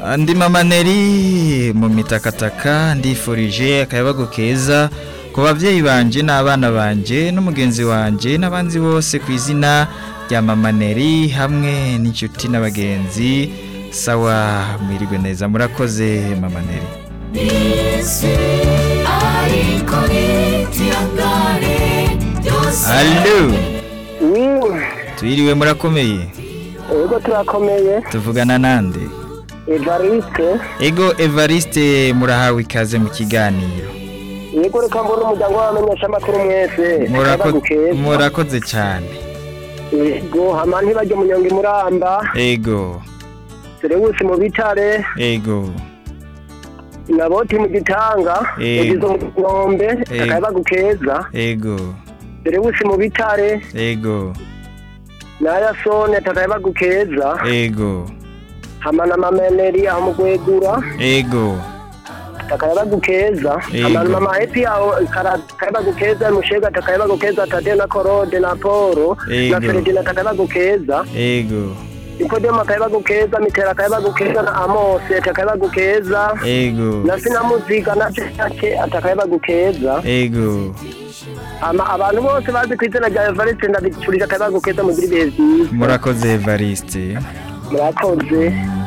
andi mamaneri mu mitakataka ndifurije akayabago keza ku babyeyi banje n'abana banje n'umugenzi wanje n'abandi bose ku izina rya mamaneri hamwe n'inshuti n'abagenzi sawa mwirigwe neza murakoze mamaneri Allo tuyiriwe murakomeye Ego turakomeye tuvugana nande Evariste ego Evariste murahawe ikaze mu kiganiro Ego reka mbona umuryango w'abamenyesha amakuru mwese Murako- Akayabagu keza. murakoze cyane Ego hama ntibajye munyonga imuramba ego Serewusi mu bitare ego Naboti mu gitanga Ego. Egizo mu nombe Ego. Akayabagu keza ego Serewusi mu bitare ego Naya sone Akayabagu keza ego Hama na mameneri aho mu gwegura ego Akayabagu keza Ego. Hama na mama happy aho kara- Akayabagu keza Mushega Akayabagu keza Tade na Korode na Poro Na Ego. Feredina Akayabagu keza ego Nikodemo akayabagu keza mitera akayabagu keza na Amose atakayabagu keza ego na sinamuziga na Cake atakayabagu keza ego ama abantu bose bazi ku izina rya Evariste ndabicurije akayabagu keza mugira ibihe byiza murakoze Evariste murakoze